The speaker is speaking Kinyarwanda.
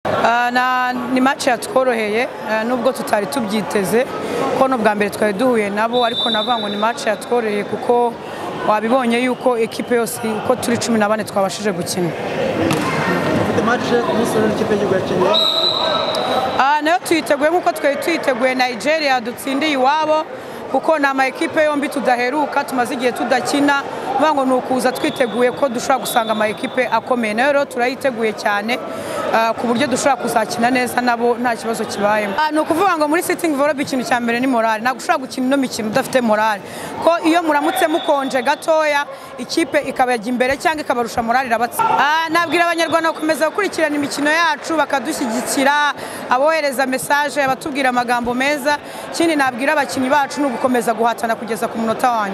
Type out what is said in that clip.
Ah, na- ni mace yatworoheye ah, nubwo tutari tubyiteze ko n'ubwa mbere twari duhuye nabo ariko navuga ngo ni mace yatworoheye kuko wabibonye yuko ekipe yose uko turi cumi na bane twabashije gukina Mfite match umunsi w'ejo n'ikipe y'igihugu yakinnye Ah, nayo tuyiteguye nk'uko twari tuyiteguye nigeria dutsindiye iwabo kuko ni ama ekipe yombi tudaheruka tumaze igihe tudakina bivuga ngo ni ukuza twiteguye ko dushobora gusanga ama ekipe akomeye nayo rero turayiteguye cyane ah, ku buryo dushobora kuzakina neza nabo nta kibazo kibayemo Ah, ni ukuvuga ngo muri sitting volleyball ikintu cya mbere ni morale ntabwo ushobora gukina ino mikino udafite morale ko iyo muramutse mukonje gatoya ikipe ikabajya imbere cyangwa ikabarusha morale irabatsinda Ah, nabwira abanyarwanda gukomeza gukurikirana imikino yacu bakadushyigikira abohereza mesaje abatubwira amagambo meza ikindi nabwira abakinnyi bacu ni ugukomeza guhatana kugeza ku munota wa nyuma